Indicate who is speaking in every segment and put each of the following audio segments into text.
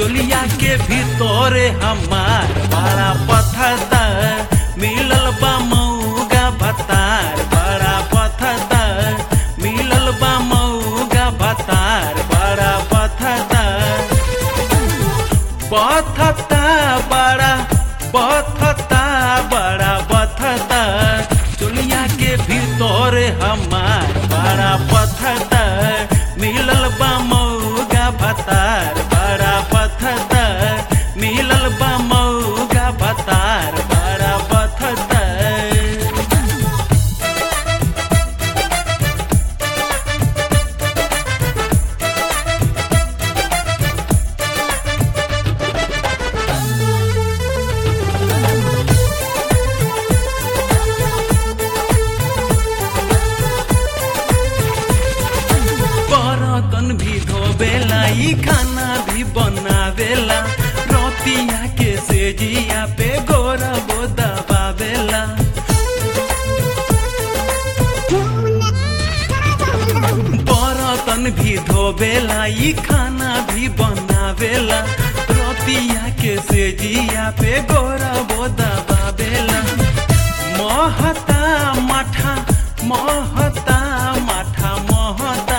Speaker 1: चोलिया के भीतरे हमार बड़ा पथता मिलल बा मऊगा भतार बड़ा पथता मिलल बा मऊगा भतार बड़ा पथता पथता बड़ा पथता बड़ा पथता चोलिया के भीतरे हमार बड़ा पथता मिलल बा मऊगा भतार बड़ा पथता मिलल बा मऊगा भतार बड़ा पथता बर्तन भी धोबेला ई खाना भी बनावेला रोतिया के सेजिया पे गोरा दबावेला बर्तन भी धोबेला ई खाना भी बनावेला रोतिया के सेजिया पे गोरा दबावेला महता माठा महता माठा महता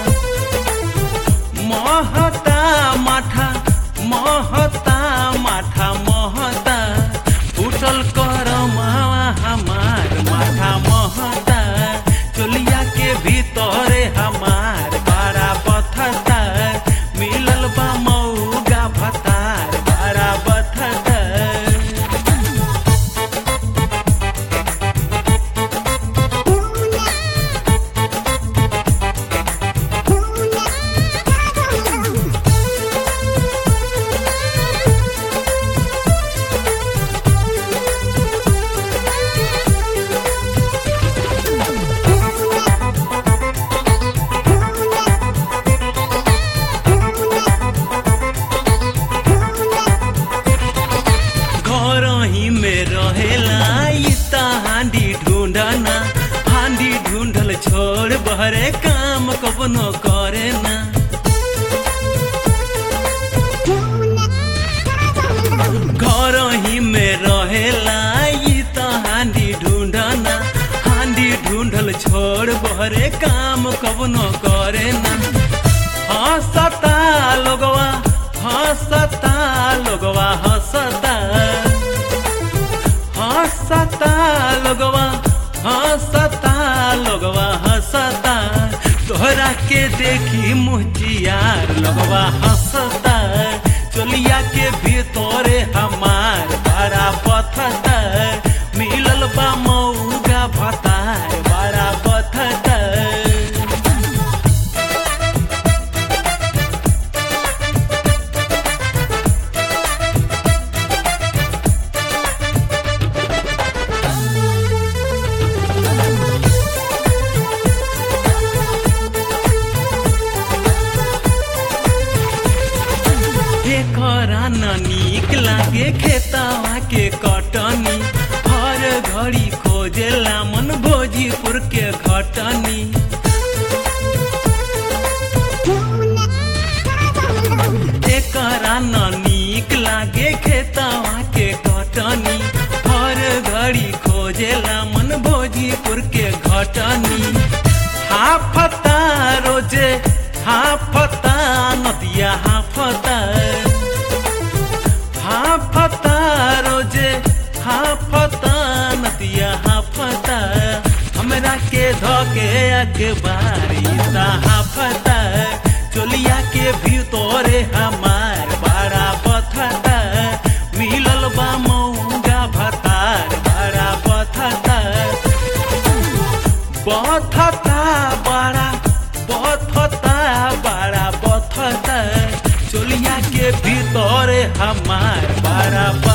Speaker 1: महता माठा महता माठा महता उठल कर मावा हमार माठा महता चोलिया के भीतरे हमार बड़ा पथता मिलल बा मऊगा भतार बड़ा पथता घर ही में रहेला ई त हांडी ढूंढना हांडी ढूंढल छोड़ बहरे काम कबनो करे ना घर ही में रहेला ई त हांडी ढूंढना हांडी ढूंढल छोड़ बहरे काम कबनो करे ना हंसता लोगवा हंसता लोगवा हंसता हंसता लोगवा हंसता लोगवा हंसता तोहरा के देखी मुहजियार लोगवा हंसता चोलिया के भीतरे हमार बड़ा पथता मिलल बा मऊगा भतार बड़ा पथता एकरा न नीक लागे खेतवा के कटनी हर घड़ी खोजेला मन भोजीपुर के घटनी एकरा न नीक लागे खेतवा के कटनी हर घड़ी खोजेला मन भोजीपुर के घटनी हाफता रोजे हाफता नदिया हाफता हाफता रोजे हाफता नदिया हाफता हमरा के धोके अखबारी ता हाफता चोलिया के भीतरे हमार बड़ा पथता मिलल बा मऊगा भतार बड़ा पथता बथता बड़ा बथता बड़ा बथता चोलिया के भीतरे हमार बड़ा